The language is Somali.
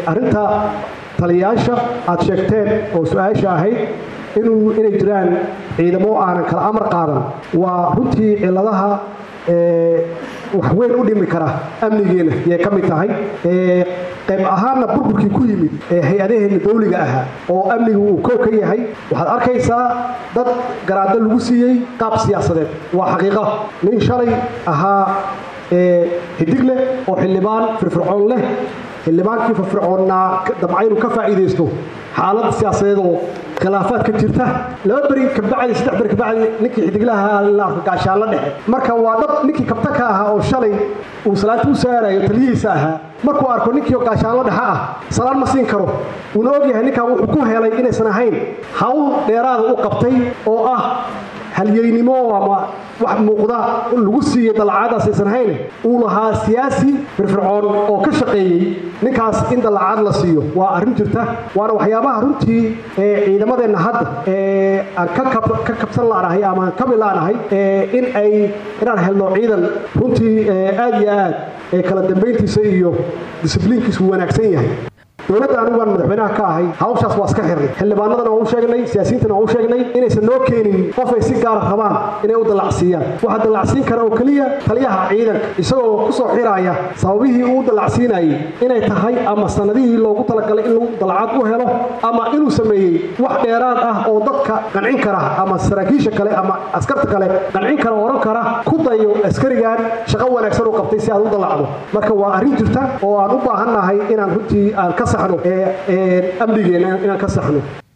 arrinta taliyayaasha aad sheegteen oo su-aasha ahayd inuu inay jiraan ciidamo aanan kala amar qaadan waa runtii ciladaha wax weyn u dhimi kara amnigeena yay ka mid tahay qayb ahaanna burburkii ku yimid ee hay-adaheenna dawliga ahaa oo amnigu uu koo ka yahay waxaad arkaysaa dad garaado lagu siiyey qaab siyaasadeed waa xaqiiqa nin shalay ahaa xidig leh oo xildhibaan firfircoon leh xildhibaankii firfircoonnaa dabca inuu ka faa'iidaysto xaalad siyaasadeed oo khilaafaad ka jirta laba beri kabacdi saddex beri kabacdi ninkii xidiglaha la arko gaashaan la dhexe marka waa dhab ninkii kabta ka ahaa oo shalay uu salaanta u saarayo taliyihiisa ahaa markuu arko ninkii gaashaan la dhexe ah salaan ma siin karo uuna ogyahay ninkan wuxuu ku helay inaysan ahayn hawl dheeraada u qabtay oo ah halyeynimo ama wax muuqda lagu siiyey dalacaadaas aysan hayne uu lahaa siyaasi firfircoon oo ka shaqeeyey ninkaas in dalacaad la siiyo waa arrin jirta waana waxyaabaha runtii ee ciidamadeenna hadda ee aan ka kabsan laanahay ama aan kabi laanahay in ay inaan helno ciidan runtii aad iyo aad ee kala dambayntiisa iyo disibliinkiisu wanaagsan yahay dowladda anigu aan madaxweynaha ka ahay hawshaas waa iska xirnay xildhibaanadana waa u sheegnay siyaasiyiintana waa u sheegnay inaysan noo keenin qof ay si gaara rabaan inay u dallacsiiyaan waxaa dallacsiin kara oo keliya taliyaha ciidanka isagoo ku soo xiraaya sababihii uu dallacsiinayay inay tahay ama sanadihii loogu talagalay in lagu dallacad u helo ama inuu sameeyey wax dheeraad ah oo dadka qancin kara ama saraakiisha kale ama askarta kale qancin kara oran kara ku dayo askarigan shaqo wanaagsan u qabtay si aad u dallacdo marka waa arrin jirta oo aan u baahannahay inaan runtii aan ka saxno amnigeena inaan ka saxno